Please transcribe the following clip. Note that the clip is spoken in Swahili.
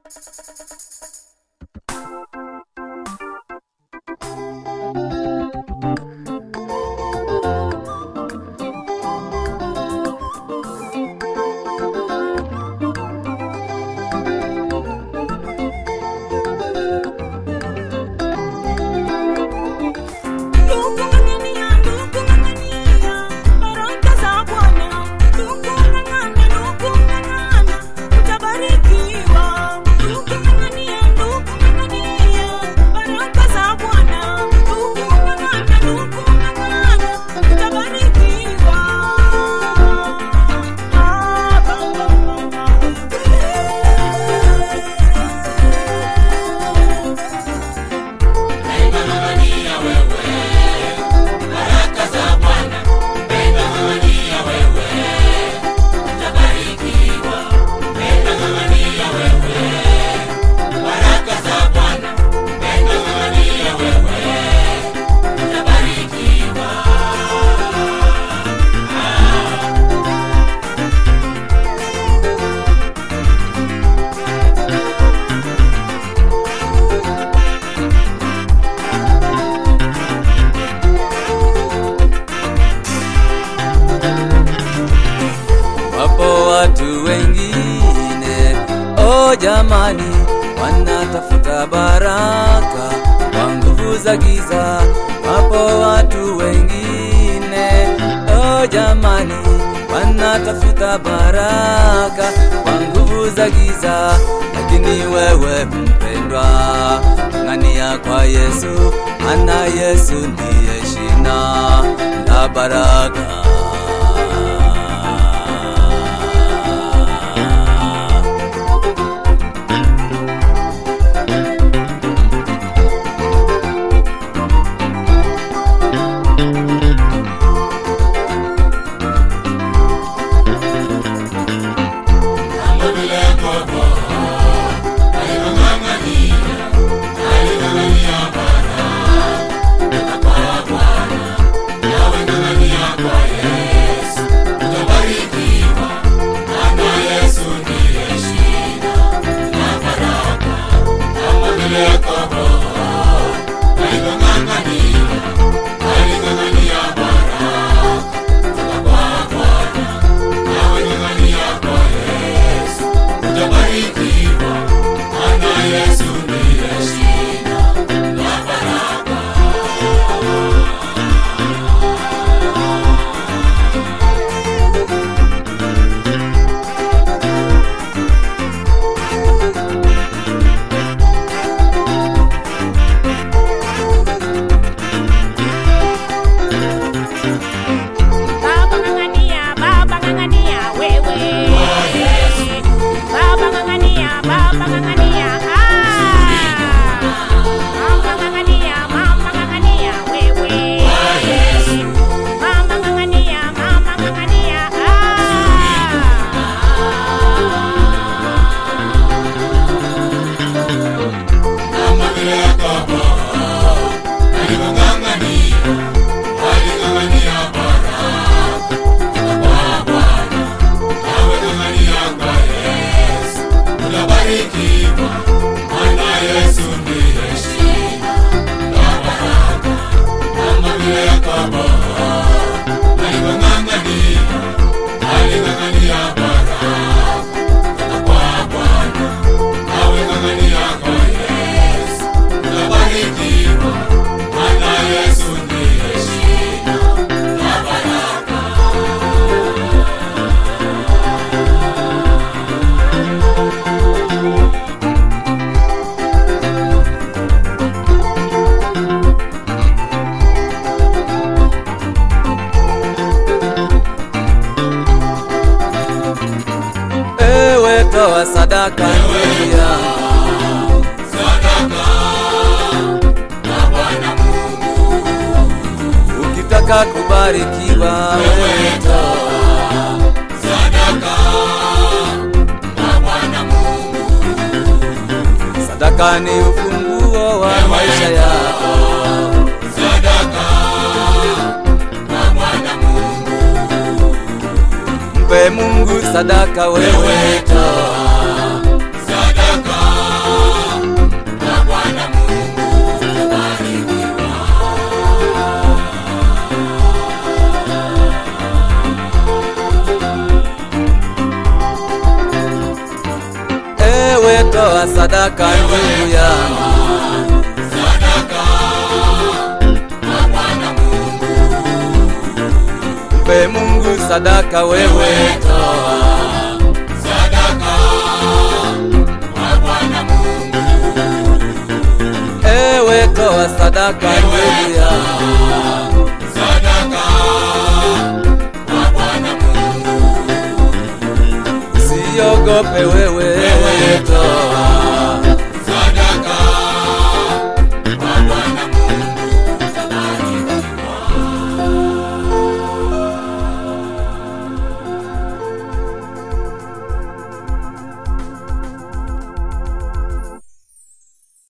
Wapo watu wengine, oh jamani, wanatafuta baraka kwa nguvu za giza. Wapo watu wengine, oh jamani, wanatafuta baraka kwa nguvu za giza. Lakini wewe mpendwa, ng'ania kwa Yesu, ana Yesu ndiye shina la baraka. Baba ng'ang'ania, baba ng'ang'ania wewe. Baba ng'ang'ania, baba ng'ang'ania. Ah. Mama ng'ang'ania, mama ng'ang'ania wewe. Mama ng'ang'ania, mama ng'ang'ania. Ewe toa sadaka nduya, ukitaka kubarikiwa wewe toa sadaka ni ufunguo wa maisha yako. Mpe Mungu sadaka wewe toa toa sadaka ndugu yangu mpe Mungu sadaka wewe toa ewe toa sadaka ndugu yangu usiogope wewe